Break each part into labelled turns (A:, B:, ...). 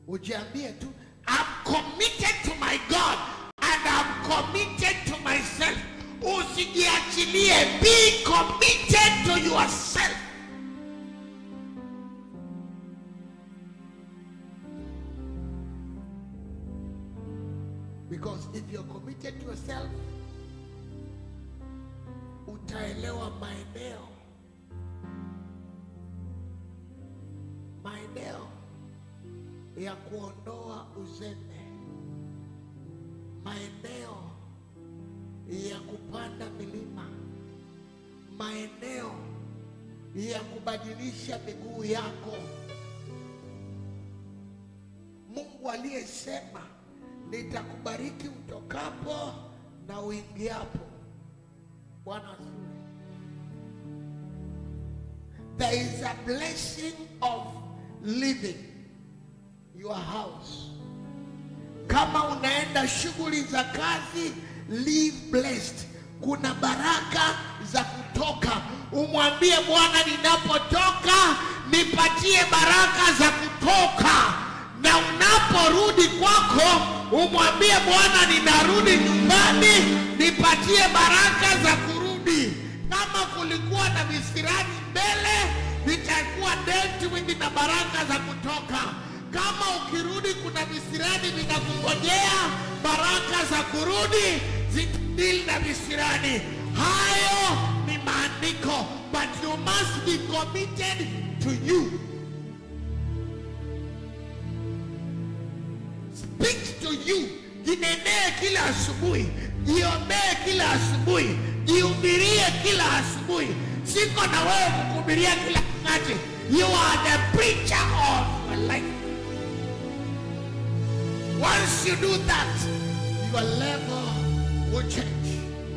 A: ujiambie tu I'm committed to my God and I'm committed to myself. Usijiachilie, be committed to yourself. Because if you're committed to yourself, utaelewa maeneo maeneo ya kuondoa uzembe, maeneo ya kupanda milima, maeneo ya kubadilisha miguu yako. Mungu aliyesema nitakubariki utokapo na uingiapo. Bwana asifiwe. There is a blessing of living your house. Kama unaenda shughuli za kazi, live blessed. Kuna baraka za kutoka. Umwambie Bwana, ninapotoka nipatie baraka za kutoka, na unaporudi kwako umwambie Bwana, ninarudi nyumbani, nipatie baraka za kurudi. Kama kulikuwa na visirani mbele, vitakuwa dealt with na baraka za kutoka. Kama ukirudi kuna visirani vinakungojea, baraka za kurudi zitadili na visirani. Hayo ni maandiko, but you must be committed to you. Speak to you. Jinenee kila asubuhi, jiombee kila asubuhi, jihubirie kila asubuhi. Siko na wewe kukuhubiria kila wakati. You are the preacher of your life. Once you do that, your level will change.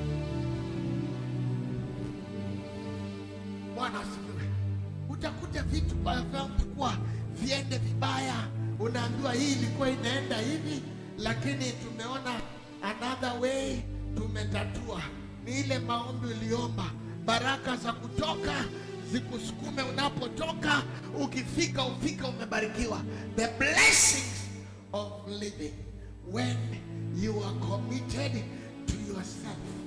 A: Bwana asifiwe. Utakuta vitu ambavyo vilikuwa viende vibaya, unaambiwa hii ilikuwa inaenda hivi, lakini tumeona another way, tumetatua. Ni ile maombi uliomba, baraka za kutoka zikusukume unapotoka, ukifika ufika umebarikiwa. The blessings of living when you are committed to yourself.